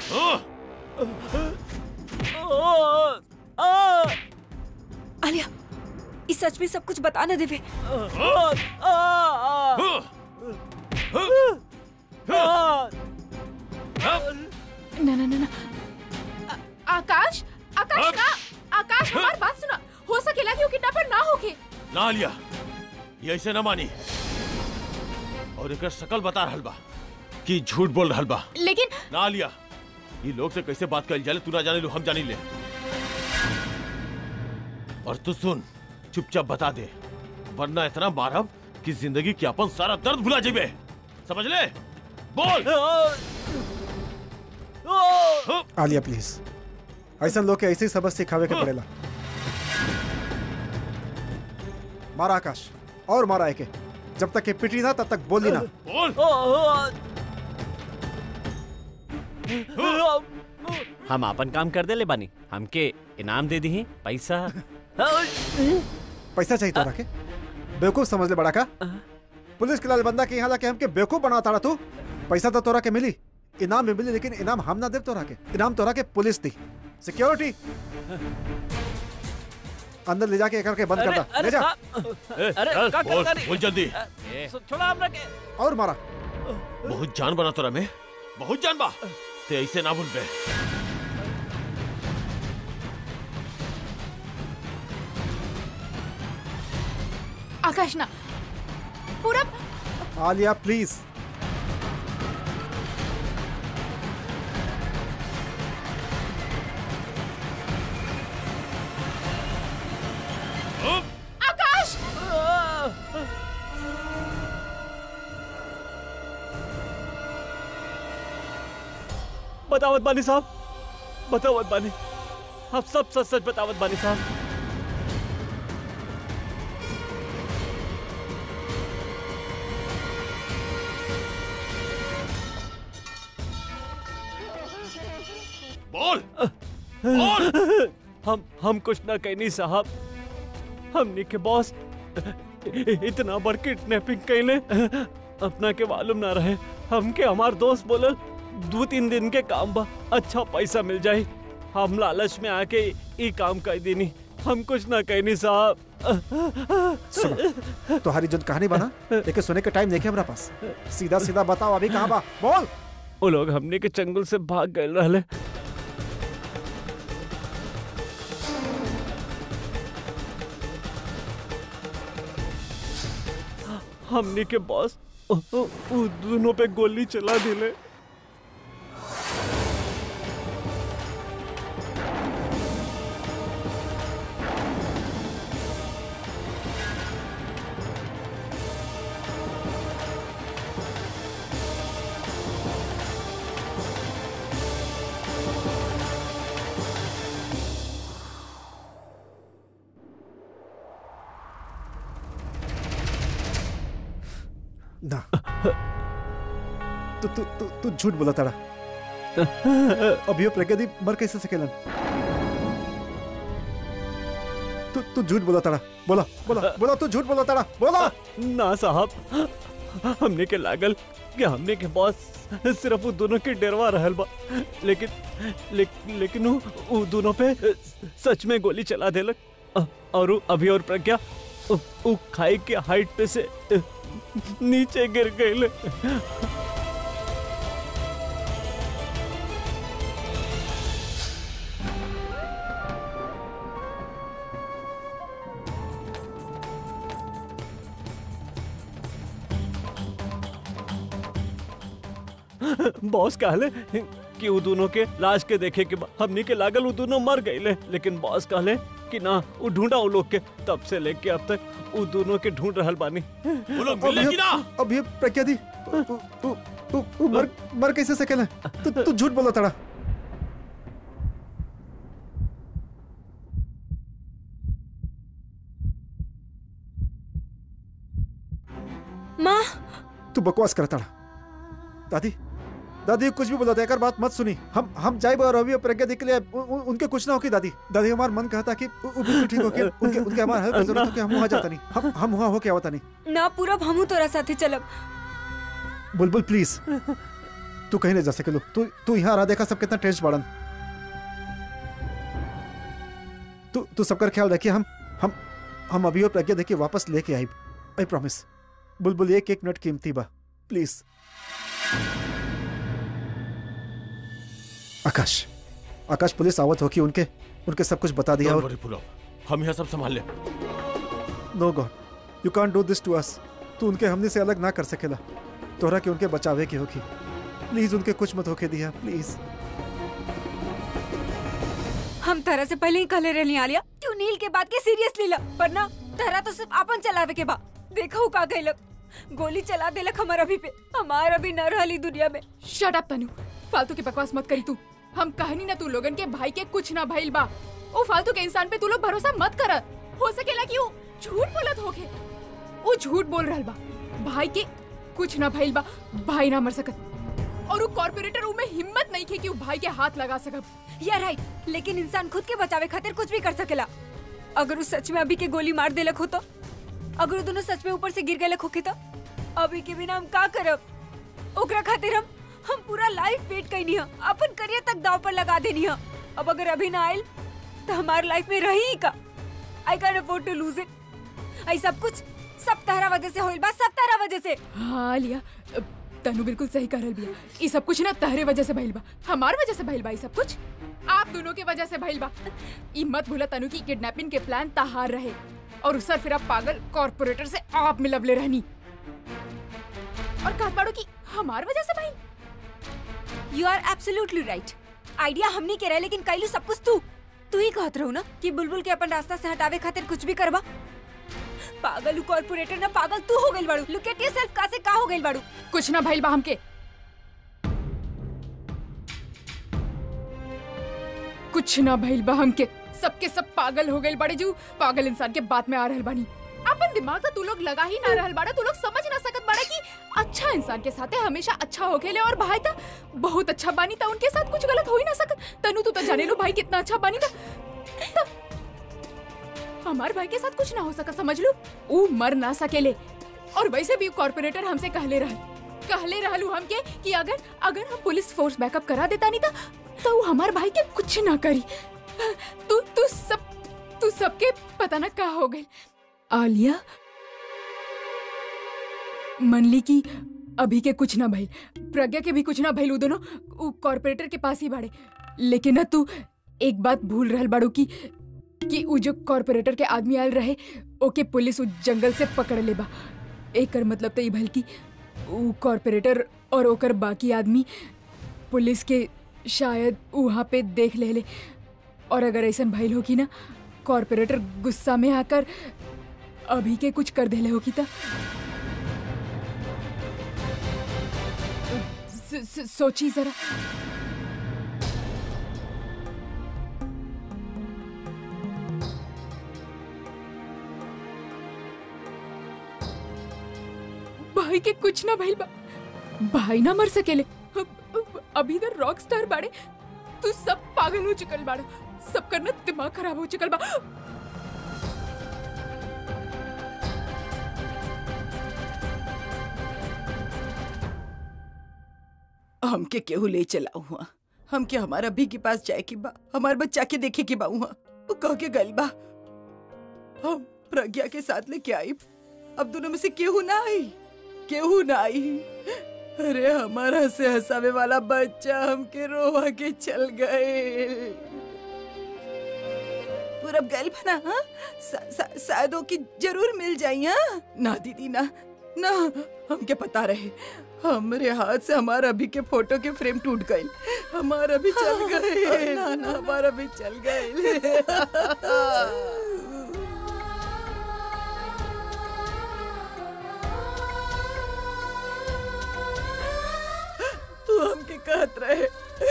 आलिया इस सच में सब कुछ बता न देवे ना ना ना ना आ- आकाश आकाश ना आकाश हमारी बात सुना हो सकेला कि वो किडनैपर ना होके ना लिया ये ऐसे न मानी और एक शकल बता रहल बा कि झूठ बोल रहल बा लेकिन ना लिया ये लोग से कैसे बात कर जाले तू ना जाने लो हम जानी ले और तू सुन चुपचाप बता दे वरना इतना मारब कि जिंदगी के अपन सारा दर्द भुला जेबे समझ ले बोल आलिया प्लीज ऐसा लोग के ऐसे ही सबक सिखावे के पड़ेला मारा आकाश और मारा एके जब तक ये पिटी ना तब तक बोली ना बोल हम अपन काम कर दे ले बानी हमके इनाम दे दी पैसा पैसा चाहिए तोरा के बेवकूफ समझ ले बड़ा का पुलिस के लाल बंदा के यहाँ लाके हमके बेवकूफ बना ताड़ा तू पैसा तो तोरा के मिली इनाम भी मिली लेकिन इनाम हम ना दे तोरा के इनाम तोरा के पुलिस दी सिक्योरिटी अंदर ले जाके करके बंद कर दा ले जा अरे का बोल, बोल जल्दी छोड़ा हमरा के और मारा बहुत जान बना तोरा में बहुत जान बा ते ऐसे ना भूल बे आकाश ना पूरा आलिया प्लीज आकाश बतावत बानी साहब बतावत बानी आप सब सच सच बतावत बानी साहब बोल बोल हम हम कुछ ना कहनी साहब हमनी के बॉस इतना बड़ किडनैपिंग कैले अपना के मालूम ना रहे हमके हमार दोस्त बोलल दो तीन दिन के काम बा अच्छा पैसा मिल जाए हम लालच में आके ई काम कर देनी हम कुछ ना कहनी साहब सुनो तुम्हारी जो कहानी बना लेकिन सुने का टाइम देखे हमारा पास सीधा सीधा बताओ अभी कहाँ बा बोल वो लोग हमने के चंगुल से भाग गए रहले हमने के बॉस उ- उ- उ दोनों पे गोली चला दिले ना तू तू तू तू झूठ बोला ताड़ा अभी प्रगति मर कैसे सकेलन तू तू झूठ बोला ताड़ा बोला बोला बोला तू झूठ बोला ताड़ा बोला ना साहब हमने के लागल कि हमने के बॉस सिर्फ वो दोनों के डरवा रहल बा लेकिन ले, लेकिन वो, वो दोनों पे सच में गोली चला देलक अ- और वो अभी और प्रज्ञा वो, वो खाई के हाइट पे से नीचे गिर गए बॉस कहले कि वो दोनों के लाश के देखे के बाद हमनी के लागल वो दोनों मर गए लेकिन बॉस कहले कि ना वो ढूंढा वो लोग के तब से लेके अब तक वो दोनों के ढूंढ रहल बानी वो लोग मिले कि ना अभी प्रज्ञा दी तू तू तू तू मर मर कैसे सकेलन तू तू झूठ बोला ताड़ा माँ तू बकवास करता रहा दादी दादी कुछ भी बोला था एक बात मत सुनी हम हम जाए और अभी प्रज्ञा दी के लिए उ, उ, उनके कुछ ना होगी दादी दादी हमारा मन कहता कि उ, उ, बिल्कुल ठीक हो के उनके उनके हमारा हेल्प की जरूरत हो कि हम वहाँ जाता नहीं हम हम वहाँ हो के आवता नहीं ना पूरब हमू तोरा साथे चलब बुलबुल प्लीज तू कहीं नहीं जा सकेलो तू तू यहाँ रहा देखा सब कितना टेंस बाड़न तू तू सबका ख्याल रखिए हम हम हम अभी और प्रज्ञा देखिए वापस लेके आई आई प्रॉमिस बुलबुल एक एक मिनट कीमती बा प्लीज आकाश आकाश पुलिस आवत होगी उनके उनके सब कुछ बता दिया Don't और worry, पुलव हम यहाँ सब संभाल ले no god you can't do this to us तू उनके हमने से अलग ना कर सकेला तोहरा के उनके बचावे की होगी प्लीज उनके कुछ मत होके दिया प्लीज हम तरह से पहले ही कहले रहनी आलिया तू नील के बात के सीरियसली ला पर ना तरह तो सिर्फ अपन चलावे के बा देखा हूँ का गइलक गोली चला देलक हमार अभी पे हमार अभी न रहली दुनिया में शट अप तनु फालतू की बकवास मत करी तू हम कहनी ना तू लोगन के भाई के कुछ ना भइल बा ओ फालतू के इंसान पे तू लोग भरोसा मत कर हो सकेला कि वो झूठ बोलत होके वो झूठ बोल रहल बा भाई के कुछ ना भइल बा भाई ना मर सकत और वो कॉर्पोरेटर ऊ में हिम्मत नहीं थे कि वो भाई के हाथ लगा सकब या राइट लेकिन इंसान खुद के बचावे खातिर कुछ भी कर सकेला अगर उस सच में अभी के गोली मार देलक हो तो अगर वो दोनों सच में ऊपर से गिर गए होके तो अभी के बिना हम का करब ओकरा खातिर हम हम पूरा लाइफ वेट कैनी है अपन करियर तक दाव पर लगा देनी है अब अगर अभी ना आयल तो हमारे लाइफ में रही ही का I can afford to lose it I सब कुछ सब तारा वजह से होइल बा सब तारा वजह से हाँ लिया अ, तनु बिल्कुल सही कर रहल बिया ई सब कुछ ना तहरे वजह से भइल बा हमार वजह से भइल बा ई सब कुछ आप दोनों के वजह से भइल बा ई मत भूला तनु की किडनैपिंग के प्लान तहार रहे और उस फिर आप पागल कॉर्पोरेटर से आप मिलवले रहनी और कहत बाड़ो की हमार वजह से भइल you are absolutely right idea हमने के रहे लेकिन कैलू सब कुछ तू तू ही कहत रहू ना कि बुलबुल के अपन रास्ता से हटावे खातिर कुछ भी करबा पागल कॉर्पोरेटर ना पागल तू हो गइल बाड़ू लुक एट योरसेल्फ का से का हो गइल बाड़ू कुछ ना भइल बा हमके कुछ ना भइल बा हमके सबके सब पागल हो गइल बड़े जू पागल इंसान के बात में आ रहल बानी अपन दिमाग तो तू लोग लगा ही ना रहल बाड़ा तू लोग समझ ना सकत बाड़ा कि अच्छा इंसान के साथे हमेशा अच्छा हो खेले और भाई था बहुत अच्छा बानी था उनके साथ कुछ गलत हो ही ना सकत तनु तू तो जाने लो भाई कितना अच्छा बानी था त- हमार भाई के साथ कुछ ना हो सका समझ लो ऊ मर ना सकेले और वैसे भी कॉर्पोरेटर हमसे कहले रहल कहले रहलू हमके कि अगर अगर हम पुलिस फोर्स बैकअप करा देता नहीं था तो वो हमार भाई के कुछ ना करी तू तू सब तू सबके पता ना का हो गई आलिया मनली की अभी के कुछ ना भइल प्रज्ञा के भी कुछ ना भइल उ दोनों उ कॉर्पोरेटर के पास ही बाड़े लेकिन ना तू एक बात भूल रहल बाड़ू की कि उ जो कॉर्पोरेटर के आदमी आयल रहे ओके पुलिस उ जंगल से पकड़ ले बा एकर मतलब तो ई भल की उ कॉर्पोरेटर और ओकर बाकी आदमी पुलिस के शायद वहाँ पे देख ले ले और अगर ऐसा भइल हो कि ना कॉर्पोरेटर गुस्सा में आकर अभी के कुछ कर देले हो कि ता स- स- सोची जरा भाई के कुछ ना भइल बा भाई ना मर सकेले अब- अब- अभी तो रॉक स्टार बाड़े तू सब पागल हो चुकल बाड़ा सब करना दिमाग खराब हो चुकल बा हमके केहू ले चला हुआ हमके हमारा भी के पास जाए के बा हमार बच्चा के देखे के बा हुआ वो कह के गल बा हम प्रज्ञा के साथ लेके आई अब दोनों में से केहू ना आई केहू ना आई अरे हमारा से हंसावे वाला बच्चा हमके रोवा के चल गए पूरब गल बना हाँ सा- सा- शायद वो की जरूर मिल जाई हाँ ना दीदी ना ना हमके पता रहे हमरे हाथ से हमारा अभी के फोटो के फ्रेम टूट गई हमारा भी चल गए ना ना हमारा भी चल गए तू हमके कहत रहे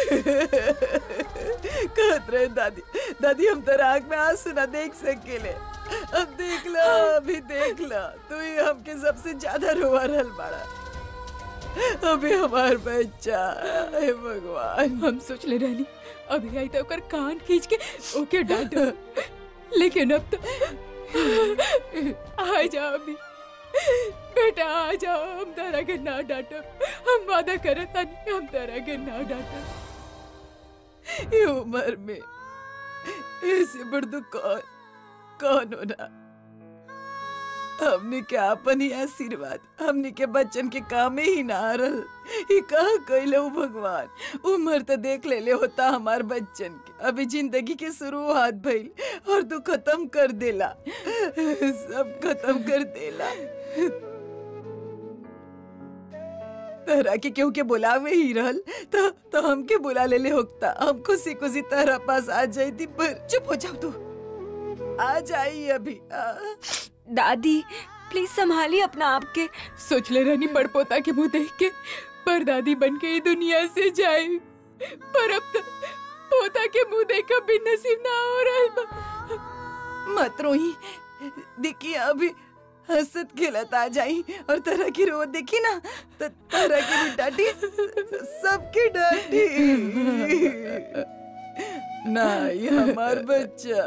कहत रहे दादी दादी हम तेरा आँख में आंसू ना देख सकेले अब देख लो अभी देख लो तू ही हमके सबसे ज्यादा रोवा रहल बाड़ा अभी हमार बच्चा हे भगवान हम सोच ले रहनी अभी आई तो ओकर कान खींच के ओके डांटो लेकिन अब तो आ जा अभी बेटा आ जाओ हम तारा के ना डांटो हम वादा करत तानी हम तारा के ना डांटो ये उम्र में ऐसे बड़ दुख कौन कौन होना हमने के अपन ही आशीर्वाद हमने के बच्चन के काम ही ना आ रहल ये कहा कैले हो भगवान उम्र तो देख ले ले होता हमार बच्चन के अभी जिंदगी के शुरुआत भइल और तू खत्म कर देला सब खत्म कर देला तहरा के केहू के बुलावे ही रहल तो तो हमके बुला ले ले होता हम खुशी खुशी तहरा पास आ जाती पर चुप हो जाओ तू आ जाई अभी आ। दादी प्लीज संभालिए अपना आप के सोच ले रानी बड़ पोता के मुंह देख के पर दादी बन के ही दुनिया से जाए पर अब तक पोता के मुंह देख के भी नसीब ना हो रहा बा। मत रोही देखिए अभी हंसत खेलत आ जाई और तरह की रो देखी ना तो तरह की भी डांटी सबकी डांटी ना ये हमार बच्चा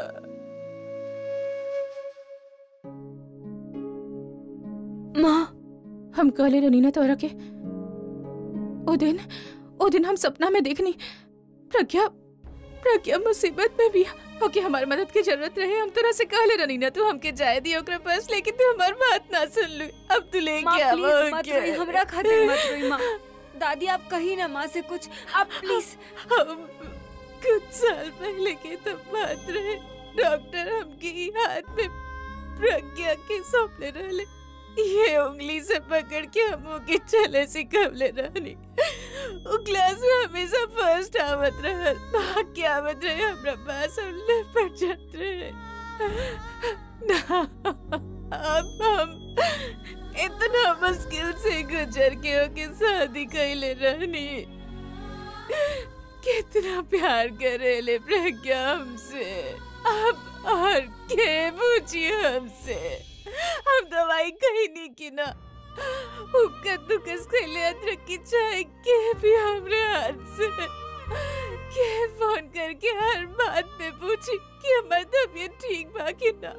माँ हम कहले रही ना तोरा के ओ दिन ओ दिन हम सपना में देखनी प्रज्ञा प्रज्ञा मुसीबत में भी ओके हमारी मदद की जरूरत रहे हम तोरा से कहले रही ना तू हमके जाए दी ओकरा पास लेकिन तू हमार बात ना सुन लू अब तू माँ लेके आवा प्लीज मत ओके। रोई हमरा खातिर मत रोई माँ दादी आप कही ना माँ से कुछ आप प्लीज हम कुछ साल पहले के तो बात रहे डॉक्टर हमके ई हाथ में प्रज्ञा के सौंपले रहले ये उंगली से पकड़ के हम के चले सिखवले रहनी उ क्लास में हमेशा फर्स्ट आवत रहल भाग के आवत रहे हमरा पास हम लेपट जात रहे ना अब हम इतना मुश्किल से गुजर के ओके शादी कैले रहनी कितना प्यार करे ले प्रज्ञा हमसे अब और के पूछिए हमसे हम दवाई कहीं नहीं की ना उक्का दुकस खेले अदरक की चाय के भी हमरे हाथ से के फोन करके हर बात पे पूछी कि हमारी तबीयत ठीक बा कि ना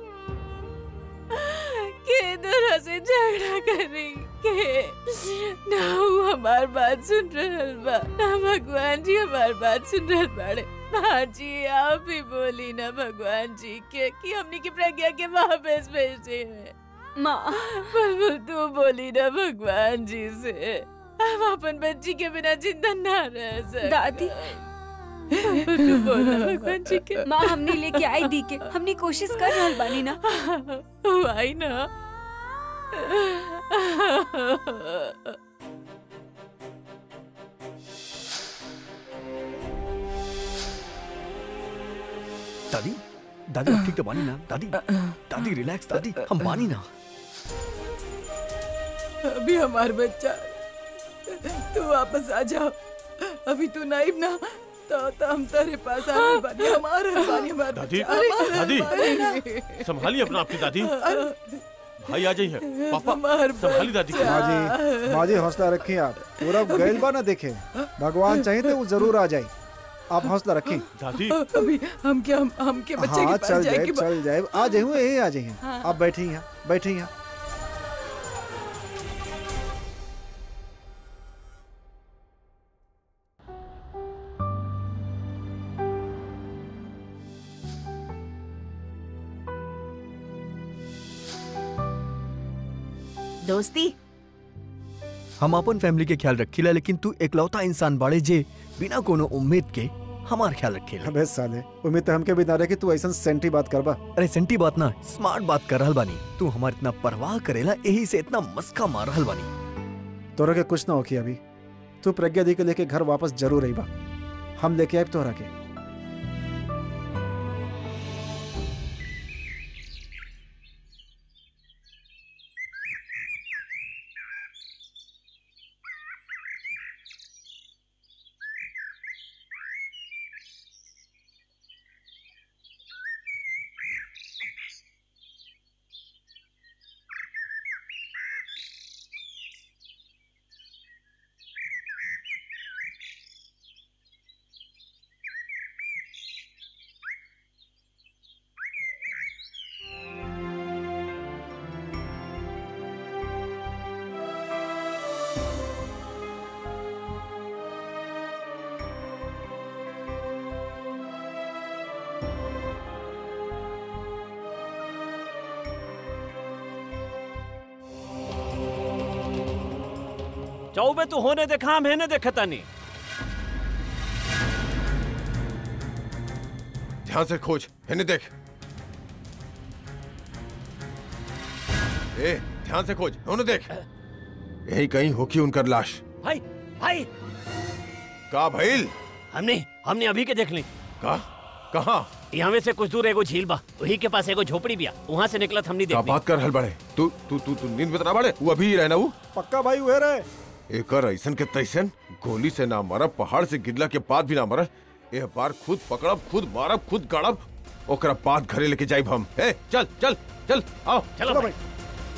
के तरह से झगड़ा करी के ना वो हमार बात सुन रहल बा ना भगवान जी हमार बात सुन रहल बाड़े हाँ जी आप ही बोली ना भगवान जी के कि हमने की प्रज्ञा के वापस भेजे हैं माँ पर तू बोली ना भगवान जी से हम अपन बच्ची के बिना जिंदा ना रह सकते दादी। तू बोला भगवान जी के माँ हमने लेके आई दी के हमने कोशिश कर रहल बानी ना आई ना दादी दादी आप ठीक तो बानी ना दादी दादी रिलैक्स दादी हम बानी ना अभी हमार बच्चा तू वापस आ जाओ अभी तू नाइब ना तो, तो हम तेरे पास आ रहे बानी हमार बानी हमार दादी, बच्चा। हमार दादी। बानी ना। संभालिए अपना आपकी दादी भाई आ जाइए पापा हमार संभाली दादी को। माँ जी माँ जी हौसला रखिए आप पूरा गैल बा ना देखे भगवान चाहिए तो वो जरूर आ जाए आप हौसला रखें दादी अभी हम क्या हम, हम के बच्चे हाँ के पास चल जाए जाए कि चल जाए आ जाए यही आ जाइए आप बैठे यहाँ बैठे यहाँ दोस्ती हम अपन फैमिली के ख्याल रखीला लेकिन तू एकलौता इंसान बाड़े जे बिना कोनो उम्मीद के हमार ख्याल रखेला अबे साले उम्मीद तो हमके भी ना रहे कि तू ऐसा सेंटी बात करबा अरे सेंटी बात ना स्मार्ट बात कर रहल बानी तू हमार इतना परवाह करेला यही से इतना मस्का मार रहल बानी तोरा के कुछ ना होकी अभी तू प्रज्ञा दी के लेके घर वापस जरूर आई बा हम लेके आए तोरा के चौबे तू होने देखा हम हेने देखता नहीं ध्यान से खोज इन्हें देख ए ध्यान से खोज उन्हें देख यही कहीं होगी उनकर लाश भाई भाई का भइल हमने हमने अभी के देख ली का कहा यहाँ में से कुछ दूर एगो झील बा वही के पास एगो झोपड़ी बिया वहाँ से निकलत हमने का देख ली बात कर हल बड़े तू तू तू तू नींद में तना बड़े वो अभी ही रहना वो पक्का भाई हुए रहे एकर ऐसन के तैसन गोली से ना मरब पहाड़ से गिरला के बाद भी ना मरब ए बार खुद पकड़ब खुद मारब खुद गाड़ब ओकरा बाद घरे लेके जाइब हम ए चल चल चल आओ चलो चलो भाई भाई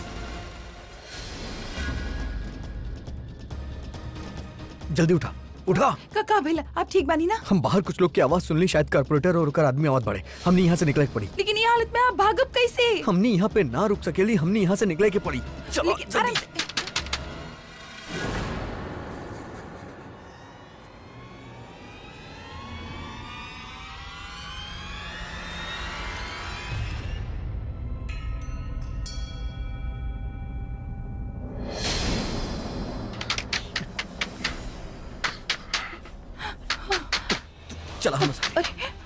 जल्दी उठा उठा का का भइला आप ठीक बानी ना हम बाहर कुछ लोग की आवाज सुन ली शायद कारपोरेटर और ओकर आदमी आवाज बढ़े हमने यहाँ से निकले के पड़ी लेकिन ये हालत में आप भागब कैसे हमने यहाँ पे ना रुक सकेली हमने यहाँ से निकले के पड़ी चलो लेकिन आराम जल्दी। से चला हम साथ।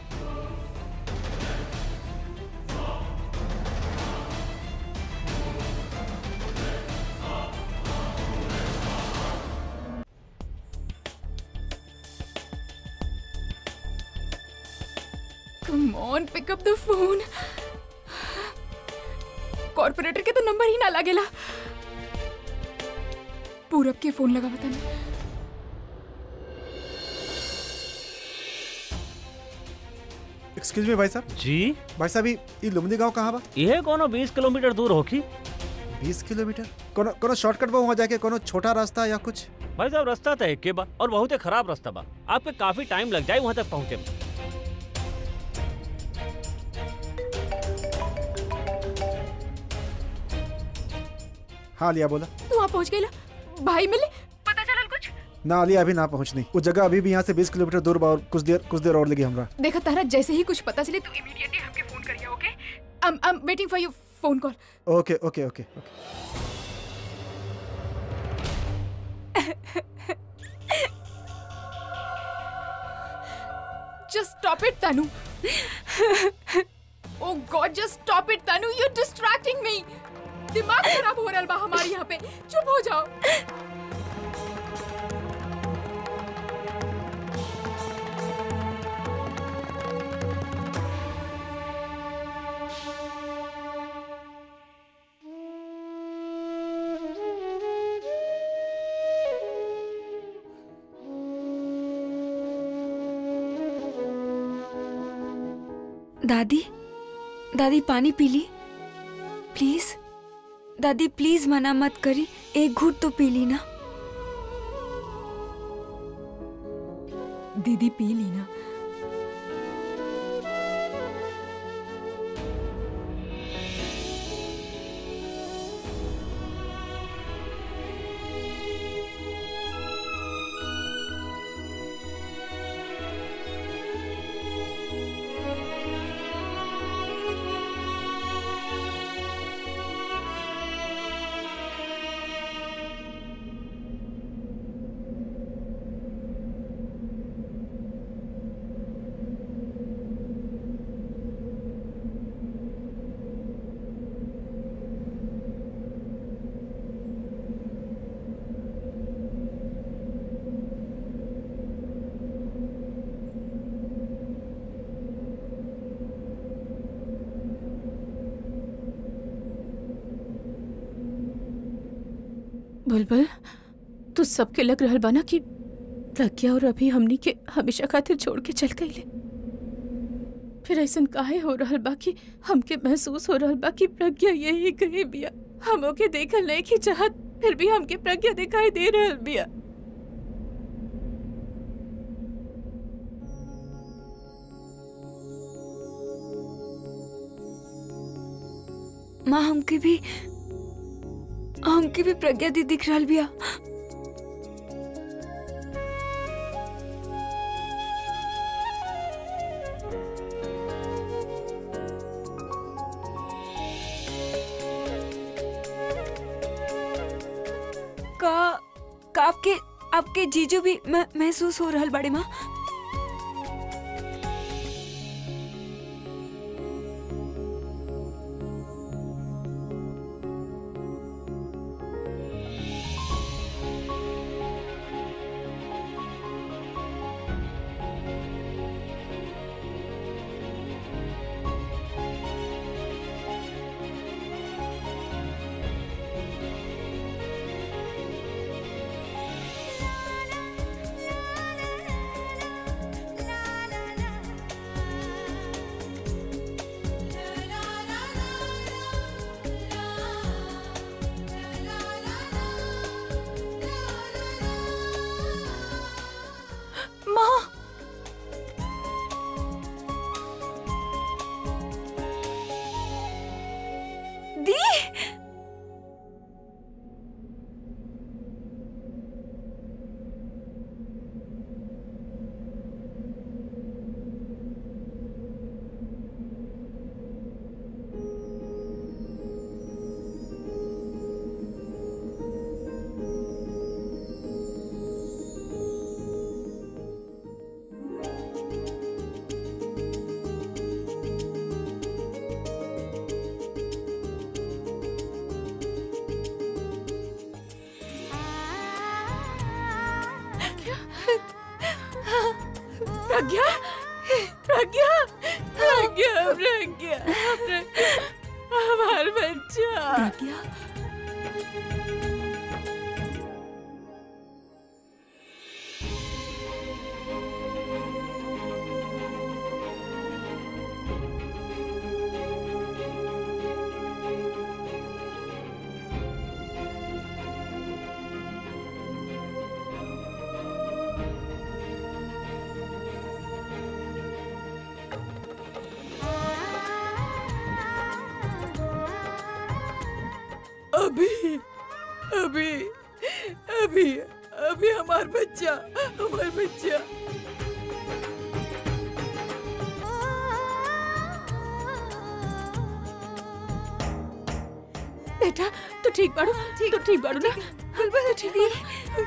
Come on pick up the phone corporator के तो नंबर ही ना लागेला पूरब के फोन लगा बता एक्सक्यूज मी भाई साहब जी भाई साहब ई ई लुमदी गांव कहाँ बा ये कोनो 20 किलोमीटर दूर होगी 20 किलोमीटर कोनो कोनो शॉर्टकट बा वहाँ जाके कोनो छोटा रास्ता या कुछ भाई साहब रास्ता तो एक बा और बहुत ही खराब रास्ता बा आपके काफी टाइम लग जाए वहाँ तक पहुँचे में। हाँ लिया बोला तू वहाँ पहुँच गईला भाई मिले पता चलल कुछ ना लिया अभी ना पहुँचनी वो जगह अभी भी यहाँ से 20 किलोमीटर दूर बा और कुछ देर कुछ देर और लगी हमरा देखा तारा जैसे ही कुछ पता चले तू इमीडिएटली हमके फोन करिया okay I am waiting for you phone call okay okay okay okay Just stop it, Tanu. oh God, just stop it, Tanu. You're distracting me. दिमाग खराब हो रहा है बा हमारे यहाँ पे चुप हो जाओ दादी दादी पानी पी ली प्लीज दादी प्लीज मना मत करी एक घूट तो पी ली ना दीदी पी ली ना बुलबुल तू सबके लग रहल बा ना कि प्रज्ञा और अभी हमनी के हमेशा खातिर छोड़ के चल गईले फिर ऐसन काहे हो रहल बा कि हमके महसूस हो रहल बा कि प्रज्ञा यही कहीं बिया हम ओके देखल नहीं की चाहत फिर भी हमके प्रज्ञा दिखाई दे रहल बिया माँ हमके भी हमके भी प्रज्ञा दी दिख रहा बिया का का आपके आपके जीजू भी म- महसूस हो रहल बड़े माँ माँ दी प्रज्ञा प्रज्ञा प्रज्ञा प्रज्ञा हमार बच्चा प्रज्ञा अभी अभी अभी अभी हमार बच्चा हमार बच्चा बेटा तू ठीक बाड़ू तू ठीक बाड़ू ना बिल्कुल ठीक है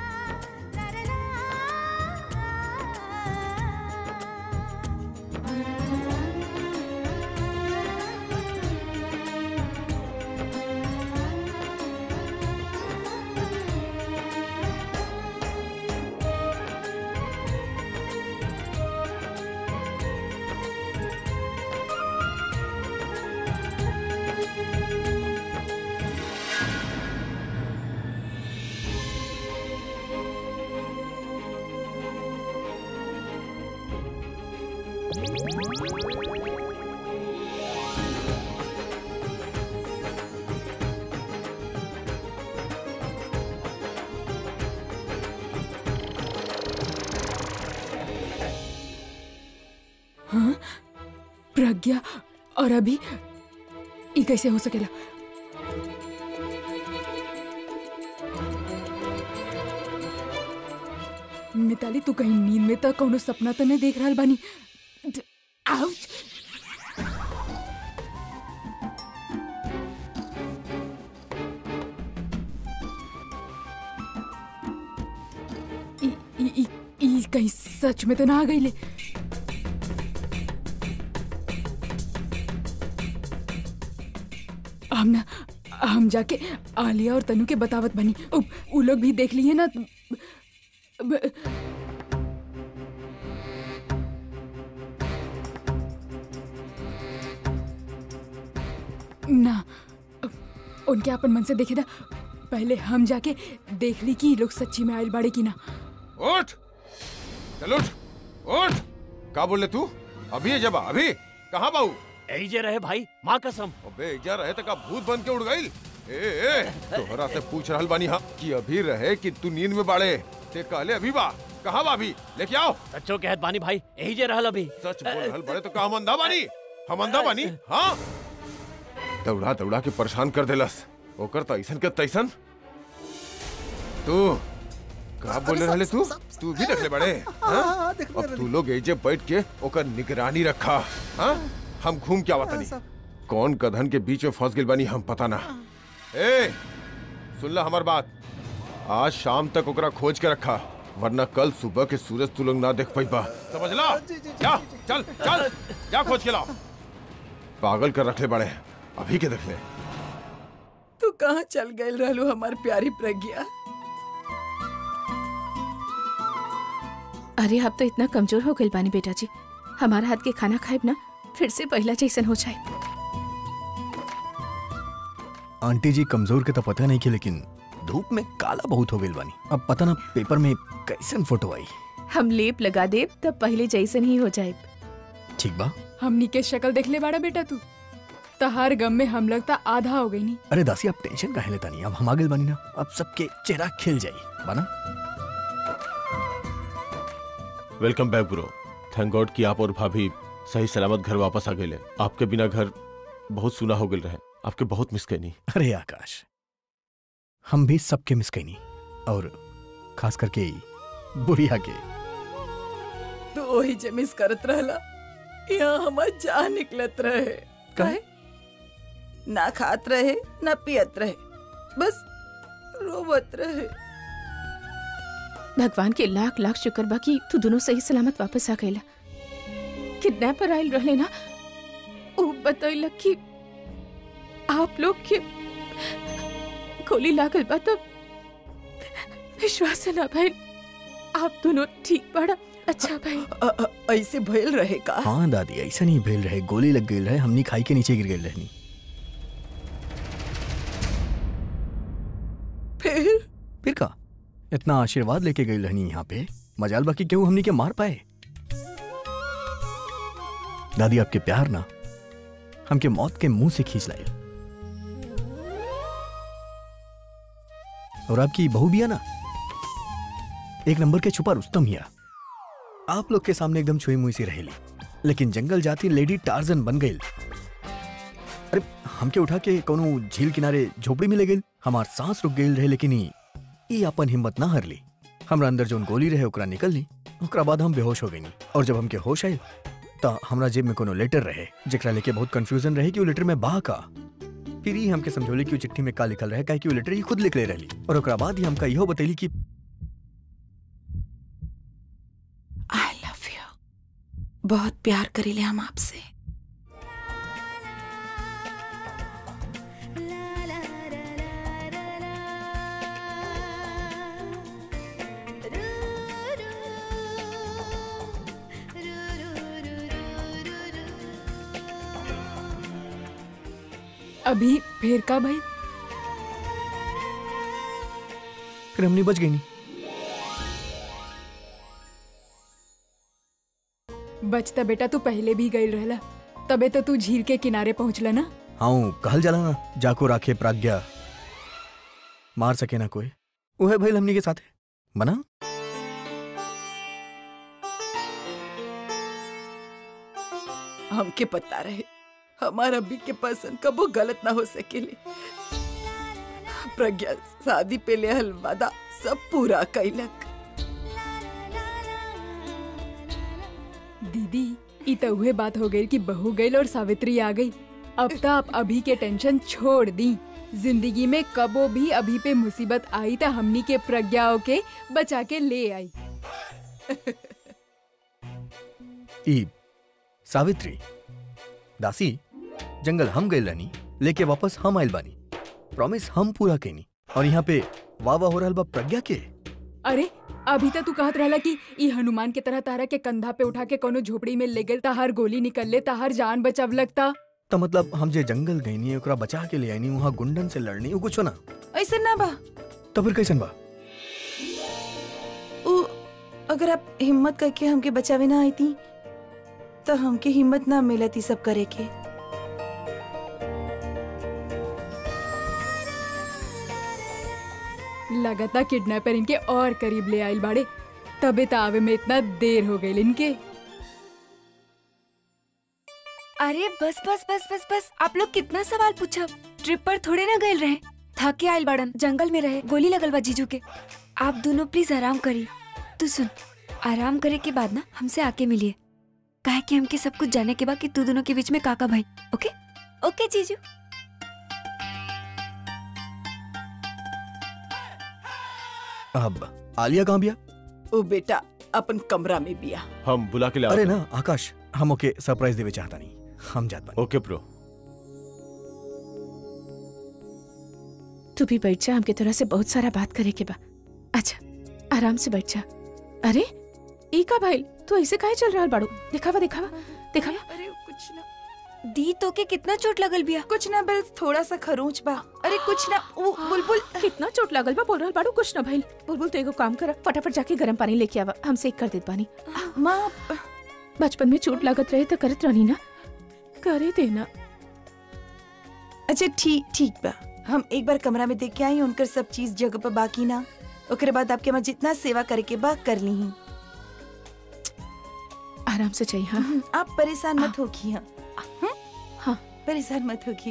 प्रज्ञा और अभी ई कैसे हो सकेला मिताली तू कहीं नींद में त कौनो सपना तो नहीं देख रहल बानी द- आउच ई ई ई ई कहीं सच में तो ना आ गईले हम ना हम जाके आलिया और तनु के बतावत बनी उ, उ लोग भी देख लिए ना ब- ना उनके अपन मन से देखे था पहले हम जाके देख ली कि ये लोग सच्ची में आयल बाड़े की ना उठ चल उठ उठ का बोले तू अभी है जब अभी कहाँ बाऊ यही जे रहे भाई माँ कसम अबे इजा रहे तक भूत बन के उड़ गई ए ए तोहरा से पूछ रहल बानी हा कि अभी रहे कि तू नींद में बाड़े ते कहले अभी बा कहाँ बा अभी लेके आओ सच्चो कहत बानी भाई यही जे रहल अभी सच बोल रहल बड़े तो का हम अंधा बानी हम अंधा बानी हाँ दौड़ा दौड़ा के परेशान कर देलस ओकर तो ऐसन के तैसन तू का बोले रहले तू तू भी देख ले बड़े हाँ? अब तू लोग एजे बैठ के ओकर निगरानी रखा हाँ हम घूम के आवत नहीं कौन कधन के बीच में फंस गेल बानी हम पता ना ए सुन ला हमार बात आज शाम तक ओकरा खोज के रखा वरना कल सुबह के सूरज तू लोग ना देख पाई बा समझ ला जा चल चल जा खोज के लाओ पागल कर रखले बड़े अभी के देख ले तू कहाँ चल गए रहलू हमार प्यारी प्रज्ञा अरे आप तो इतना कमजोर हो गए बानी बेटा जी हमारा हाथ के खाना खाए ना फिर से पहला जैसन हो जाए आंटी जी कमजोर के तो पता नहीं के लेकिन धूप में काला बहुत हो गई बानी अब पता ना पेपर में कैसन फोटो आई हम लेप लगा दे तब पहले जैसन ही हो जाए ठीक बा हमनी के शक्ल देख ले बाड़ा बेटा तू तहार गम में हम लगता आधा हो गई नी अरे दासी आप टेंशन काहे लेता नहीं अब हम आगे बानी ना अब सबके चेहरा खिल जाई बना welcome back bro thank god कि आप और भाभी सही सलामत घर वापस आ गए आपके बिना घर बहुत सुना हो गए रहे आपके बहुत मिस करनी अरे आकाश हम भी सबके मिस कैनी और खास करके ई बुढ़िया के तू वही जे मिस करत रहला यहाँ हमार जान निकलत रहे काहे? ना खात रहे ना पियत रहे बस रोवत रहे भगवान के लाख लाख शुक्र बा कि तू दोनों सही सलामत वापस आ गईला किडनैपर आयल रहले ना ऊ बतैलक कि आप लोग के गोली लागल बा तो विश्वास ना भाई आप दोनों ठीक पड़ा अच्छा भाई अ- अ- ऐसे भइल रहे का हाँ दादी ऐसा नहीं भेल रहे गोली लग गई रहे हमनी खाई के नीचे गिर गई रहनी फिर फिर का इतना आशीर्वाद लेके गई रहनी यहाँ पे मजाल बाकी क्यों हमनी के मार पाए दादी आपके प्यार ना हमके मौत के मुंह से खींच लाए और आपकी बहू भी है ना एक नंबर के छुपा रुस्तम हिया आप लोग के सामने एकदम छुई मुई सी रहेली लेकिन जंगल जाती लेडी टार्जन बन गई अरे हमके उठा के कोनो झील किनारे झोपड़ी में ले गई हमार सांस रुक गई रहे लेकिन ई ई अपन हिम्मत ना हरली हमरा अंदर जोन गोली रहे ओकरा निकल ली ओकरा बाद हम बेहोश हो गई और जब हमके होश आयल त हमरा जेब में कोनो लेटर रहे जेकरा लेके बहुत कंफ्यूजन रहे कि वो लेटर में बा का फिर ही हमके समझौली कि वो चिट्ठी में का लिखल रहे काहे कि वो लेटर ही खुद लिख ले रहली और ओकरा बाद ही हमका इहो बतैली कि आई लव यू बहुत प्यार करीले हम आपसे अभी फिर का भाई फिर हमने बच गई नहीं बचता बेटा तू पहले भी गई रहला तबे तो तू झील के किनारे पहुंचला ना हाँ कहल जाला ना जाको राखे प्राज्ञा मार सके ना कोई वो है भाई हमनी के साथ बना हमके पता रहे हमारा अभी के पसंद कबो गलत ना हो सकेले प्रज्ञा शादी पे ले हल वादा सब पूरा कैलक दीदी ई तो उहे बात हो गई कि बहू गई और सावित्री आ गई अब तो आप अभी के टेंशन छोड़ दी जिंदगी में कबो भी अभी पे मुसीबत आई तो हमनी के प्रज्ञाओं के बचा के ले आई ई सावित्री दासी जंगल हम गए रहनी लेके वापस हम आइल बानी प्रॉमिस हम पूरा कैनी और यहाँ पे वाह वाह हो रहल बा प्रज्ञा के अरे अभी तक तू कहत रहला कि ई हनुमान के तरह तारा के कंधा पे उठा के कोनो झोपड़ी में ले गेल ताहार गोली निकल ले ताहार जान बचाव लगता तो मतलब हम जे जंगल गईनी ओकरा बचा के ले आईनी वहाँ गुंडन से लड़नी वो कुछ ना ऐसे ना बा तो फिर कैसन बा उ, अगर आप हिम्मत करके हमके बचावे ना आई थी तो हमके हिम्मत ना मिलती सब करे के लगता किडनैपर इनके और करीब ले आइल बाड़े तबे तो आवे में इतना देर हो गई इनके अरे बस बस बस बस बस आप लोग कितना सवाल पूछा ट्रिप पर थोड़े ना गए रहे थके आयल बड़न जंगल में रहे गोली लगल बा जीजू के आप दोनों प्लीज आराम करी तू सुन आराम करे के बाद ना हमसे आके मिलिए काहे कि हमके सब कुछ जाने के बाद कि तू दोनों के बीच में काका भाई ओके ओके जीजू अब आलिया कहाँ बिया ओ बेटा अपन कमरा में बिया हम बुला के ले अरे आओ ना आकाश हम ओके सरप्राइज देवे चाहता नहीं हम जात बानी ओके प्रो तू भी बैठ जा हमके तरह से बहुत सारा बात करे के बा अच्छा आराम से बैठ जा अरे ई का भाई तू ऐसे काहे चल रहा बाड़ू दिखावा दिखावा दिखावा अरे कुछ ना दी तो के कितना चोट लगल बिया कुछ ना बस थोड़ा सा खरोंच बा अरे कुछ ना वो बुलबुल कितना चोट लागल बा बोल रहल बाड़ू कुछ ना भइल बुलबुल तो एगो काम कर फटाफट जाके गरम पानी लेके आवा हम सेक कर देत बानी माँ बचपन में चोट लागत रहे तो करत रहनी ना करे देना अच्छा ठीक ठीक बा हम एक बार कमरा में देख के आई उनकर सब चीज जगह पर बाकी ना ओकरे बाद आपके मैं जितना सेवा करे के बा कर ली हूँ आराम से चाहिए हाँ आप परेशान मत होगी हाँ हाँ। परेशान मत होगी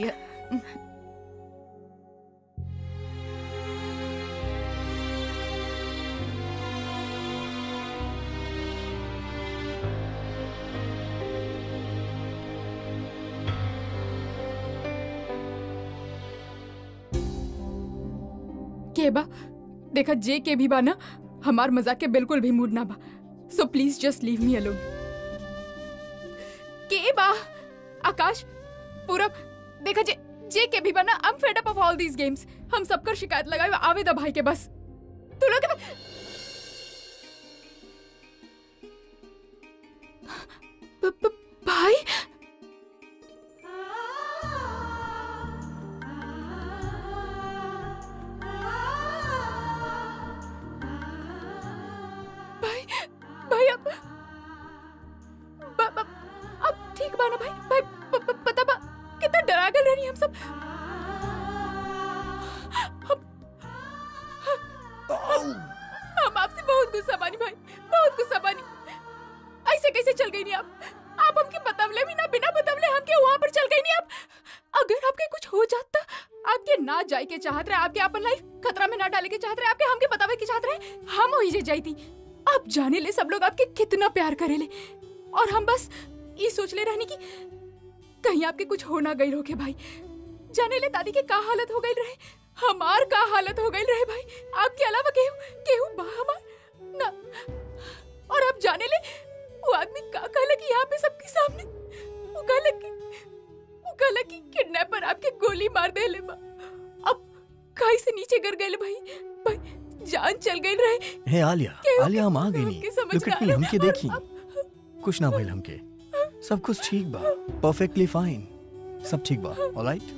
के बा देखा जे के भी बा ना हमार मजाक के बिल्कुल भी मूड ना बा so please just leave me alone के बा आकाश पूरब देखा जे जे के भी बा ना I am fed up of all these games हम सबकर शिकायत लगाए आवे दा भाई के बस तू लोग के- ब- ब- भाई भाई भाई अब ब- ब- अब ठीक बा ना भाई भाई प- प- पता बा कितना डरा गए रही हम सब हम हम आपसे बहुत गुस्सा बानी भाई बहुत गुस्सा बानी ऐसे कैसे चल गई नहीं आप आप हमके बतवले भी ना बिना बतवले हमके वहां पर चल गई नहीं आप अगर आपके कुछ हो जाता आपके ना जाए के चाहत रहे आपके अपन लाइफ खतरा में ना डाले के चाहत रहे आपके हमके बतावे के चाहत रहे हम वही जे जाई थी आप जाने ले सब लोग आपके कितना प्यार करेले और हम बस ये सोच ले रहने की कहीं आपके कुछ हो ना गई रोके भाई जाने ले दादी के का हालत हो गई रहे हमार का हालत हो गई रहे भाई आपके अलावा केहू केहू बा हमार ना और आप जाने ले वो आदमी का कहला कि यहाँ पे सबके सामने वो कहला कि वो कहला कि किडनैपर आपके गोली मार दे ले बा अब खाई से नीचे गिर गए भाई भाई जान चल गई रहे हे आलिया केहू आलिया हम आ के- गई हमके नहीं समझ लुक ना एट मी आया। हमके और देखी अब- कुछ ना भइल हमके सब कुछ ठीक बा परफेक्टली फाइन सब ठीक बा ऑलराइट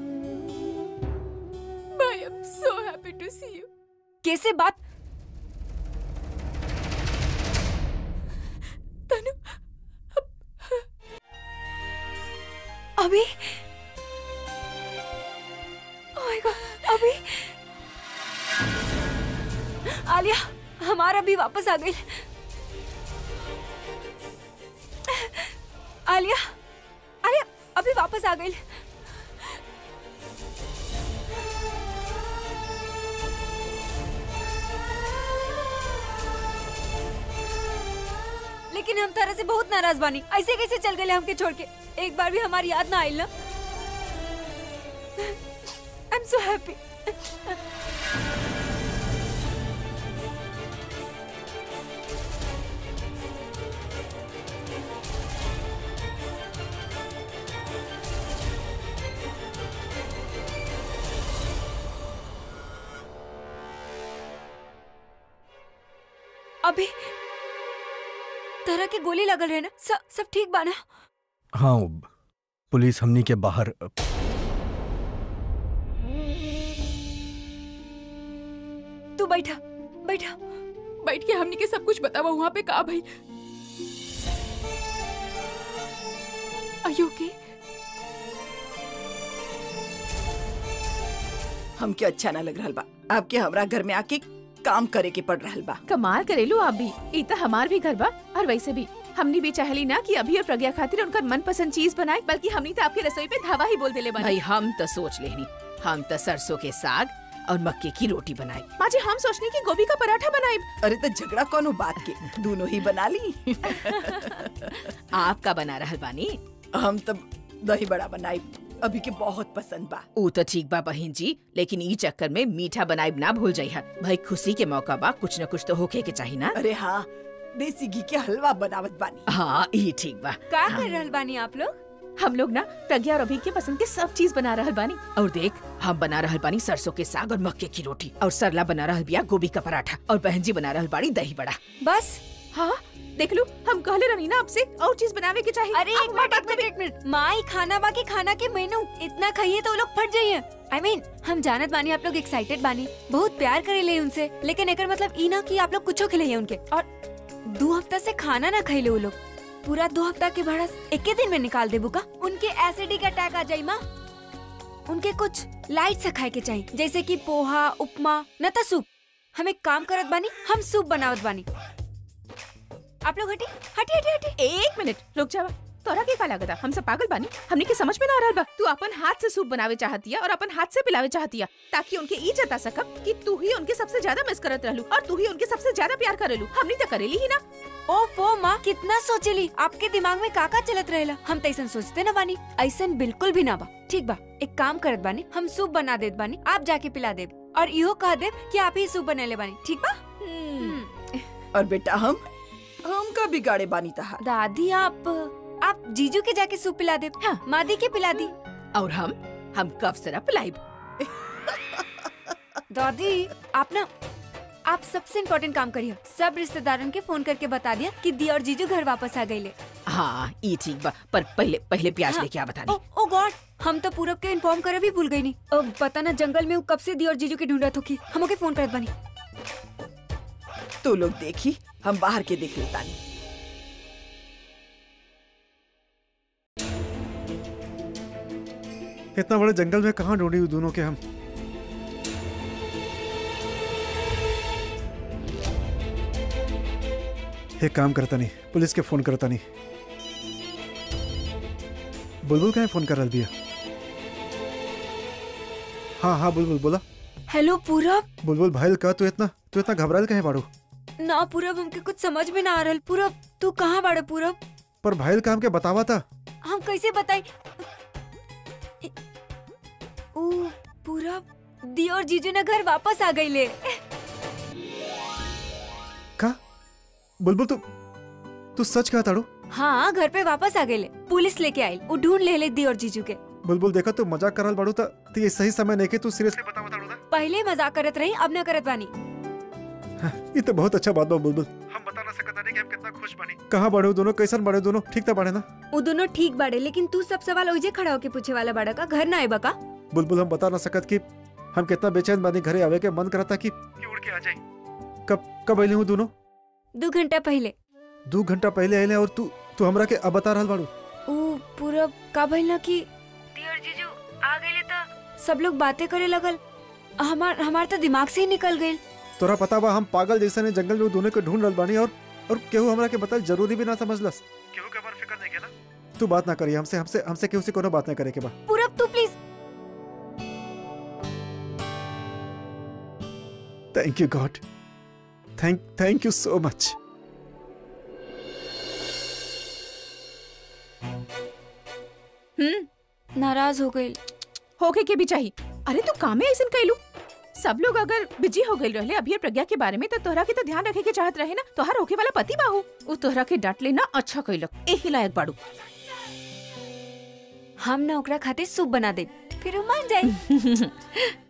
भाई I am so happy to see you कैसे बात तनु अभी Oh my God, अभी आलिया हमारा भी वापस आ गई आलिया आलिया अभी वापस आ गई लेकिन हम तरह से बहुत नाराज बानी ऐसे कैसे चल गए हमके छोड़ के एक बार भी हमारी याद ना आई ना आई एम सो हैप्पी अभी तरह के गोली लगल रहे ना सब सब ठीक बाना हाँ उब, पुलिस हमनी के बाहर तू बैठा बैठा बैठ के हमने के सब कुछ बतावा वहाँ पे का भाई ओके हमके अच्छा ना लग रहा बा आपके हमरा घर में आके काम करे के पड़ रहा बा कमाल करेलू आप भी ई तो हमार भी घर बा और वैसे भी हमनी भी चाहली ना कि अभी और प्रज्ञा खातिर उनका मनपसंद चीज बनाए बल्कि हमनी तो आपके रसोई पे धावा ही बोल देले भाई बानी हम तो सोच लेनी हम तो सरसों के साग और मक्के की रोटी बनाई माँ जी हम सोचने की गोभी का पराठा बनाए अरे तो झगड़ा कौनो बात के दोनों ही बना ली आपका बना रहल बानी हम तब दही बड़ा बनाई अभी के बहुत पसंद बा ऊ तो ठीक बा बहन जी लेकिन ई चक्कर में मीठा बनाइब ना भूल जाइहा भाई खुशी के मौका बा कुछ न कुछ तो होके के चाहिए ना अरे हाँ देसी घी के हलवा बनावत बानी हाँ ई ठीक बा का कर रहल बानी आप लोग हम लोग ना प्रज्ञा और अभी के पसंद के सब चीज बना रहल बानी और देख हम बना रहल बानी सरसों के साग और मक्के की रोटी और सरला बना रहल बिया गोभी का पराठा और बहन जी बना रहल बाड़ी दही बड़ा बस हाँ देख लो हम कहले रही ना आपसे और चीज बनावे के चाहिए अरे एक मिनट एक मिनट एक मिनट माँ ही खाना बाकी खाना के मेनू इतना खाइए तो वो लोग फट जाइए आई I मीन mean, हम जानत बानी आप लोग एक्साइटेड बानी बहुत प्यार करे ले उनसे लेकिन एकर मतलब ई ना कि आप लोग कुछो खिलाइए उनके और दो हफ्ता से खाना ना खाइले वो लोग पूरा दो हफ्ता के भाड़ा एक दिन में निकाल देबू का उनके एसिडिक अटैक आ जाई माँ उनके कुछ लाइट से खाए के चाहिए जैसे कि पोहा उपमा न तो सूप हम एक काम करत बानी हम सूप बनावत बानी आप लोग हटी हटी हटी हटी एक मिनट रुक जावा तोरा के का लागता हम सब पागल बानी हमने के समझ में ना आ रहल बा तू अपन हाथ से सूप बनावे चाहतिया और अपन हाथ से पिलावे चाहतिया ताकि उनके ई जता सकब कि तू ही उनके सबसे ज्यादा मिस करत रहलू और तू ही उनके सबसे ज्यादा प्यार करेलू हमनी तो करेली ही ना ओ वो माँ कितना सोचेली आपके दिमाग में काका चलत रहेला हम तैसन सोचते ना बानी ऐसन बिल्कुल भी ना बा ठीक बा एक काम करत बानी हम सूप बना देत बानी आप जाके पिला देब और इहो कह देब कि आप ही सूप बनेले बानी ठीक बा और बेटा हम हम का बिगाड़े बानी तहार दादी आप आप जीजू के जाके सूप पिला देब हाँ। मादी के पिला दी और हम हम कफ सिरप पिलाइब दादी आप ना आप सबसे इम्पोर्टेंट काम करिए सब रिश्तेदारों के फोन करके बता दिया कि दी और जीजू घर वापस आ गए हाँ ई ठीक बा पर पहले पहले प्याज हाँ। लेके आ बता ओ, ओ गॉड हम तो पूरब के इन्फॉर्म करे भी भूल गई नहीं अब पता ना जंगल में वो कब से दी और जीजू की ढूंढत होगी हम ओके फोन करत बानी तू लोग देखी हम बाहर के देख लेतानी इतना बड़े जंगल में कहाँ ढूंढी हुई दोनों के हम एक काम करता नहीं पुलिस के फोन करता नहीं बुलबुल कहीं फोन कर रहा भैया हाँ हाँ बुलबुल बोला हेलो पूरब बुलबुल भाई का तू इतना तू इतना घबराइल कहीं बाड़ू ना पूरब हमके कुछ समझ में ना आ रहल पूरब तू कहाँ बाड़े पूरब पर भाई का हमके बतावा था हम कैसे बताई ओ पूरब दी और जीजू ने घर वापस आ गई ले का बुलबुल तू तू सच कहा ताड़ू हाँ घर पे वापस आ गए ले पुलिस लेके आई वो ढूंढ ले ले दी और जीजू के बुलबुल देखा तू मजाक करल बाड़ू था तो ये सही समय नहीं कि तू सीरियसली बतावा ताड़ू था पहले मजाक करत रही अब न करत बानी ये तो बहुत अच्छा बात बा बुलबुल हम बता ना सकता नहीं कि हम कितना खुश बनी कहाँ बड़े हो दोनों कैसन बड़े हो दोनों ठीक था बड़े ना वो दोनों ठीक बाड़े लेकिन तू सब सवाल ओइजे खड़ा होके पूछे वाला बाड़ा का घर ना आए बका बुलबुल हम बता ना सकत कि हम कितना बेचैन बानी घरे आवे के मन करता कि कि उड़ के आ जाए कब कब अइले हूँ दोनों दो घंटा पहले दो घंटा पहले अइले और तू तू हमरा के अब बता रहल बाड़ू ओ पूरा का भइल ना कि दी और जीजू आ गए तो सब लोग बातें करे लगल हमार हमार तो दिमाग से ही निकल गई तोरा पता बा हम पागल जैसे ने जंगल में दोनों के ढूंढ रहल बानी और और केहू हमरा के बताल जरूरी भी ना समझलस केहू के बारे फिकर नहीं के ना तू बात ना करिए हमसे हमसे हमसे केहू से कोनो बात ना करे के बा पूरब तू please thank you God thank thank you so much hmm नाराज हो गई होके के भी चाहिए अरे तू कामे ऐसन कैलू सब लोग अगर बिजी हो गए रहले अभी प्रज्ञा के बारे में तो तोहरा के तो ध्यान रखे के चाहत रहे ना तोहर होके वाला पति बाहू उ तोहरा के डांट लेना अच्छा कैलक एही लायक बाड़ू हम ना ओकरा खातिर सूप बना दे फिर वो मान जाए